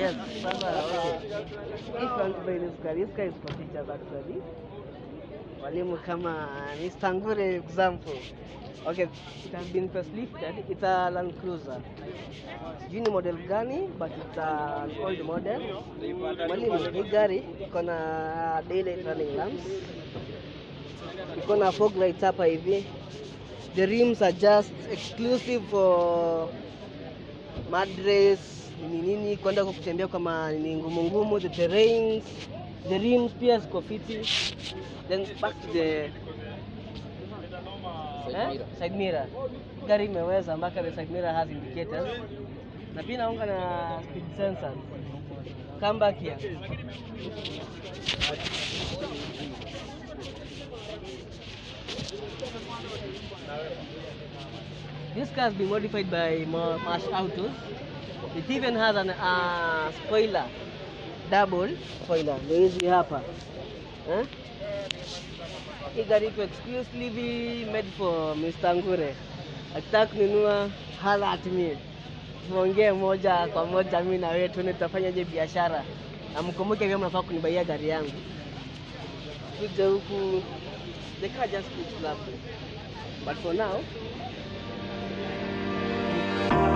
Yes, sasa okay. If you want to buy this car, this car is for teachers actually. Walimu kama Mr. Ngure example. Okay, it has been facelifted. It's a Land Cruiser. Sijui ni model gani but it's a, an old model. Mwalimu, hii gari iko na daylight running lamps. Iko na fog lights hapa hivi. The rims are just exclusive for madres nini nini kwenda kwa kutembea kwa ma- nini ngumu ngumu the terrains the rims pia ziko fiti then back to the eh? side mirror gari imeweza mpaka the side mirror has indicators na pia naunga na speed sensors come back here This car has been modified by Ma- Marsh Autos. It even has an uh, spoiler, double spoiler. Ndio hizi hapa eh? Hii gari iko exclusively made for Mr. Ngure. Akitaka kununua hala at me. Tuongee moja kwa moja, mimi na wewe tuone tutafanyaje biashara, na mkumbuke pia mnafaa kunibaia gari yangu. Kuja huku, the car just looks lovely. But for now,